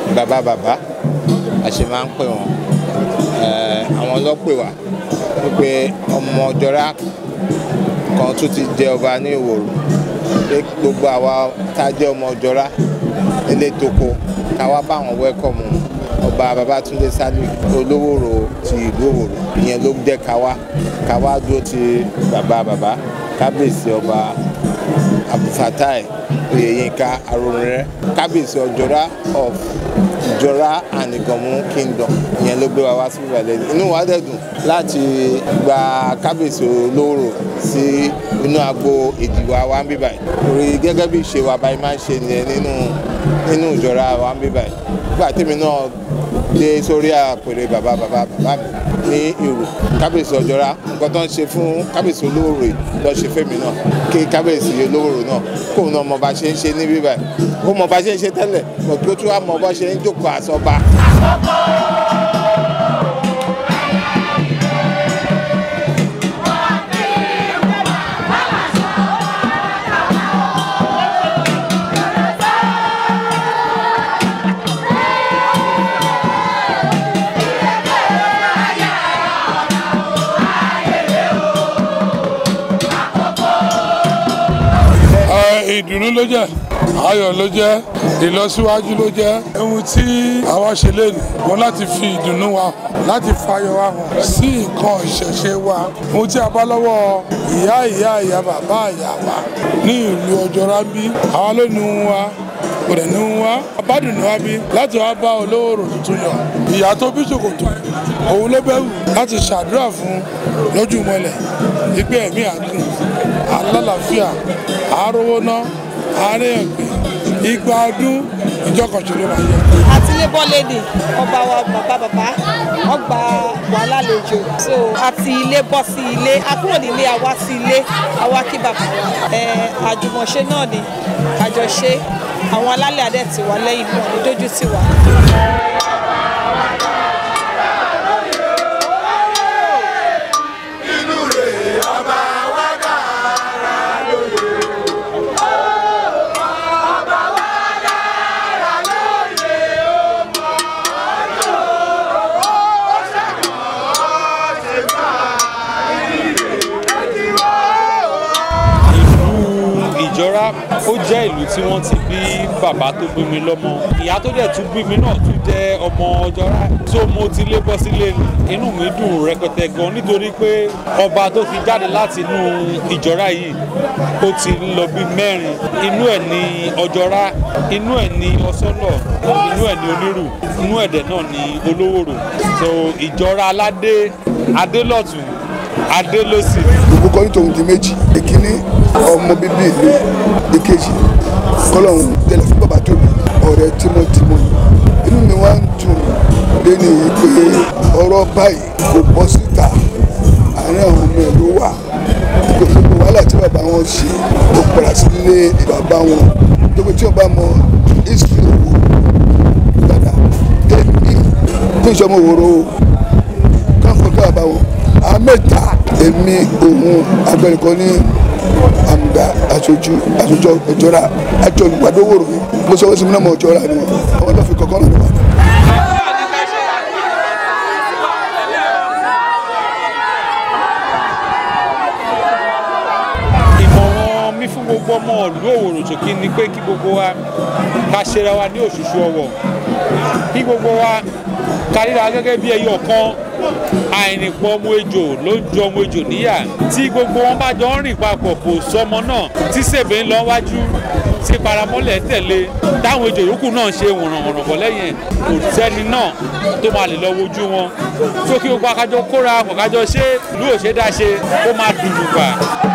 bàbá bàbá a ṣe máa ń pè wọ́n àwọn ọlọ́pẹ̀ wá wípé ọmọ ọjọ́ra kan tún ti jẹ ọba ní ìwòrò pé gbogbo àwa tá a jẹ́ ọmọ ọjọ́ra ilé toko káwá bá wọn wẹ́kọ̀mù ọba babatunde sálì olówóró ti ìlú òwòrò ìyẹn ló jẹ́ káwá káwá dúró ti bàbá bàbá kábíyèsí ọba abdulfatai oyeyinka aronrẹ kábíyèsí ọjọ́ra of ìjọra and ìgànmú kingdom ìyẹn ló gbé wa wá sí ìbàlẹ̀ inú wa dẹ̀ dùn láti gba kábíyèsí olóró sí inú agbo ìdìbò wa ń bíbà yìí torí gẹ́gẹ́ bí ìṣe wa báyìí máa ń ṣe nìyẹn nínú nínú ìjọra wa ń bíbà yìí nígbà tèmi náà dé sórí àpèrè bàbá bàbá bàbá mi ní ìrù kábíyèsí ọjọ́ra nǹkan tó ń ṣe fún kábíyèsí olówó yìí lọ́ọ́ ṣe fẹ́mi náà kí kábíyèsí olówó náà kóun náà mọ bá ṣe ń ṣe ní bíbà yìí ó mọ bá ṣe ń ṣe tẹ́lẹ̀ mọ̀ kí ó tún wá mọ bá ṣe ń jókòó àsọba. ìdùnnú ló jẹ́ ayọ̀ ló jẹ́ ìlọsíwájú ló jẹ́ ohun tí àwa ṣe lénìí wọn láti fi ìdùnnú wa hàn láti fayọ̀ wa hàn sí nǹkan ìṣẹ̀ṣe wa ohun tí a bá lọ́wọ́ ìyá ìyá ìyá bàbá ìyá wa ní ìlú ọjọ́ra bí àwa ló nu wa kò dẹ̀ nu wa abádùn ni wa bí láti wá bá olówó tuntun yọ ìyá tó bí ṣòkòtò òun ló bẹ̀rù láti ṣàdúrà fún lójú mọ́lẹ̀ ìgbé ẹ̀mí àgùn alálàáfíà àárówó ná àárẹ̀yàn gbé igba ọdún ìjọkànṣe ló máa yẹ. àti labour lady ọba wa bàbá bàbá wọn gba wà lálejò so àti ilé bọ́ sí ilé a kúrò nílé àwa sí ilé àwa kí bàbá wa àjùmọ̀ṣe náà ni àjọṣe àwọn alálẹ̀ adẹ́ ti wà lẹ́yìn náà ní dójú tì wá. ìjọra ó jẹ́ ìlú tí wọ́n ti bí bàbá tó bí mi lọ́mọ ìyá tó dẹ̀ tún bí mi náà tún jẹ́ ọmọ ọjọ́ra tó mo ti lé bọ́ sílé inú mi dùn rẹpẹtẹ gan nítorí pé ọba tó fi jáde láti inú ìjọra yìí ó ti lọ bí mẹ́rin inú ẹ̀ ní ọjọ́ra inú ẹ̀ ní ọsọ́lọ̀ inú ẹ̀ ní onírù inú ẹ̀dẹ̀ náà ní olówòrò so ìjọra aládé adélọ́tún adélọ́sì. gbogbo kan nítorí di méjì èkíní ọmọ bíbí ìlú èkejì kọlọ́hún tẹ̀lé fún bàbá tóbi ọ̀rẹ́ tímọ́tímọ́ inú mi wá ń dùn lẹ́nu yìí pé ọ̀rọ̀ báyìí kò bọ́ síta àárín àwọn ọmọ ẹ̀ ló wà gbogbo wàhálà tí bàbá wọn ṣe ó padà sílé bàbá wọn gbogbo tí wọn bá mọ history wò dada èmi ní ìṣọmọ òwòrò káfọ́ ká bàbá wọn àmẹ́ta èmi òun agbẹnìkan ní àmùdá aṣojú aṣojú ọjọ́ra àti olùpàdé òwòrò mo sọ wọ́n sí mi náà mọ̀ ọjọ́ra ni wọn àwọn tó fi kọ́kọ́ náà wà. ìmọ̀ràn mi fún gbogbo ọmọ ìlú òwòrò ṣòkí ni pé kí gbogbo wa ká ṣera wa ní òṣùṣù ọwọ̀ kí gbogbo wa ká ríra gẹ́gẹ́ bí ẹyọ kan àìrìnpọ̀ ọmọ ejò ló ń jọ ọmọ ejò níyà tí gbogbo wọn bá jọ ń rìn papọ̀ kò sọmọ náà tí sèbè ń lọ wájú tí paramọ́lẹ̀ tẹ̀lé táwọn ejò yòókù náà ṣe wọ̀nrànwọ̀nràn bọ̀ lẹ́yìn kò sẹ́ni náà tó máa lè lọ wojú wọn tó kí gbogbo akájọ kóra àpọ̀ kájọ ṣe ìlú òṣèdá ṣe kó máa dùdù gbà.